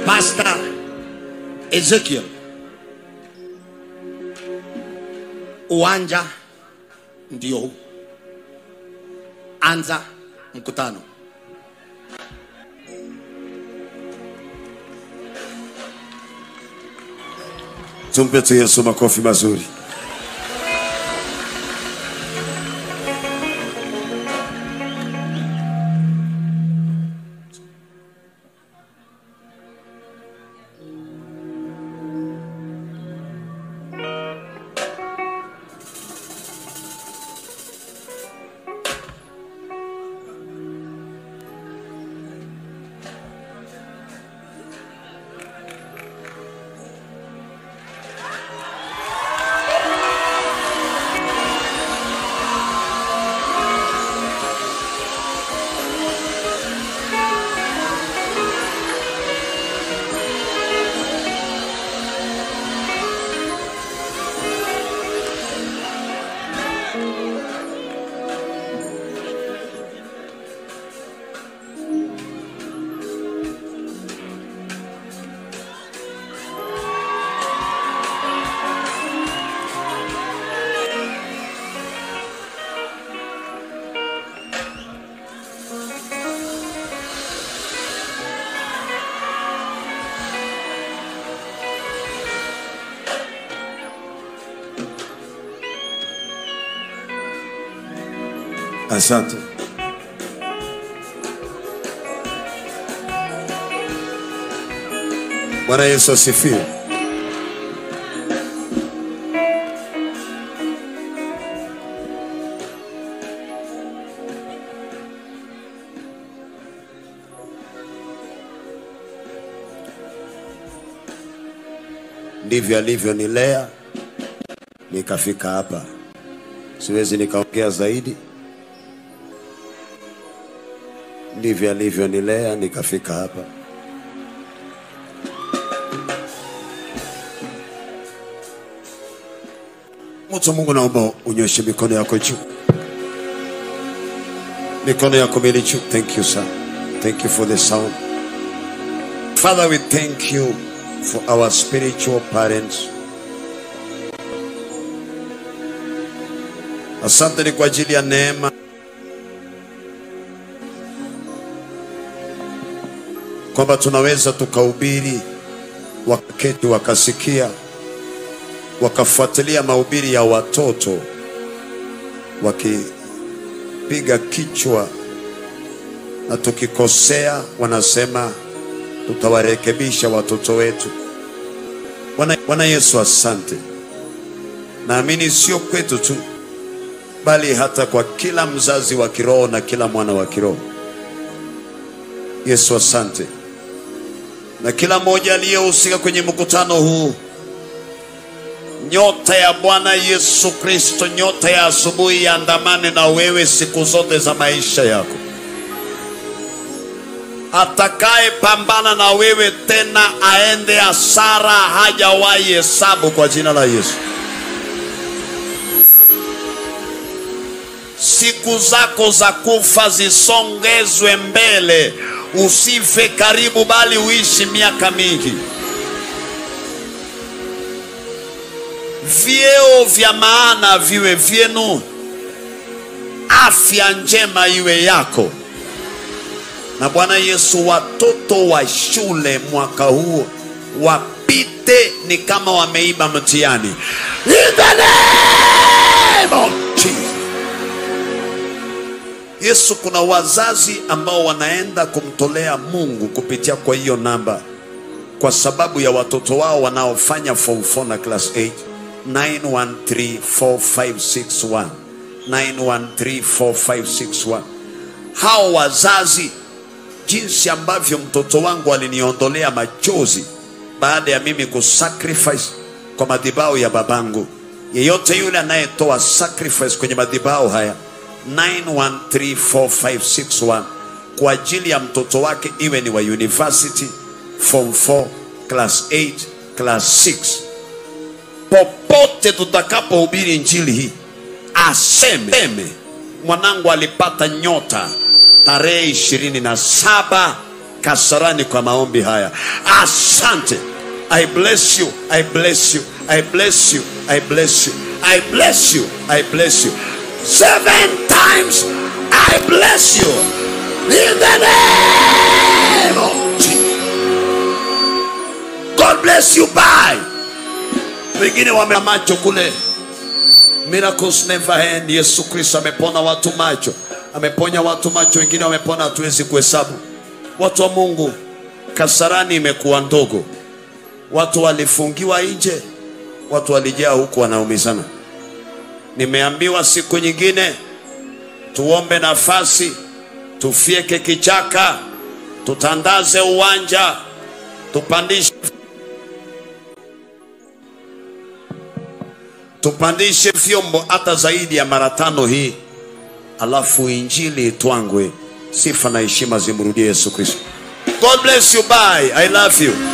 Pastor Ezekiel, uwanja ndio huu, anza mkutano. Tumpe tu Yesu makofi mazuri. Asante. Bwana Yesu asifiwe. Ndivyo alivyonilea nikafika hapa. Siwezi nikaongea zaidi. Ndivyo alivyonilea nikafika hapa. Mtu wa Mungu, naomba unyoshe mikono yako juu, mikono yako mbili juu. Thank you sir, thank you for the sound. Father, we thank you for our spiritual parents. Asante ni kwa ajili ya neema kwamba tunaweza tukahubiri, wakaketi wakasikia, wakafuatilia mahubiri ya watoto wakipiga kichwa, na tukikosea wanasema tutawarekebisha watoto wetu. Bwana Bwana Yesu, asante. Naamini sio kwetu tu, bali hata kwa kila mzazi wa kiroho na kila mwana wa kiroho. Yesu, asante na kila mmoja aliyehusika kwenye mkutano huu. Nyota ya Bwana Yesu Kristo, nyota ya asubuhi, yaandamane na wewe siku zote za maisha yako. Atakaye pambana na wewe tena aende hasara, hajawahi hesabu kwa jina la Yesu. Siku zako za kufa zisongezwe mbele, usife karibu, bali uishi miaka mingi. Vyeo vya maana viwe vyenu, afya njema iwe yako. Na Bwana Yesu, watoto wa shule mwaka huu wapite ni kama wameiba mtihani. In the name of Jesus. Yesu, kuna wazazi ambao wanaenda kumtolea Mungu kupitia kwa hiyo namba kwa sababu ya watoto wao wanaofanya form 4 na class 8 9134561 9134561 hao wazazi jinsi ambavyo mtoto wangu aliniondolea machozi baada ya mimi kusacrifice kwa madhabahu ya babangu yeyote yule anayetoa sacrifice kwenye madhabahu haya 9134561 kwa ajili ya mtoto wake iwe ni wa university form 4 class 8 class 6 popote tutakapohubiri injili hii aseme mwanangu alipata nyota tarehe ishirini na saba Kasarani kwa maombi haya. Asante. I bless you. I bless you. I bless you. I bless you. I bless you. I bless you. Seven times I bless you. In the name of Jesus. God bless you. Bye. Wengine wame macho kule. Miracles never end. Yesu Kristo amepona watu macho, ameponya watu macho, wengine wamepona, hatuwezi kuhesabu. Watu wa Mungu, Kasarani imekuwa ndogo, watu walifungiwa nje, watu walijaa huku wanaumizana. Nimeambiwa siku nyingine tuombe nafasi, tufyeke kichaka, tutandaze uwanja, tupandishe tupandishe vyombo hata zaidi ya mara tano hii, alafu injili itwangwe. Sifa na heshima zimrudie Yesu Kristo. God bless you. Bye. I love you.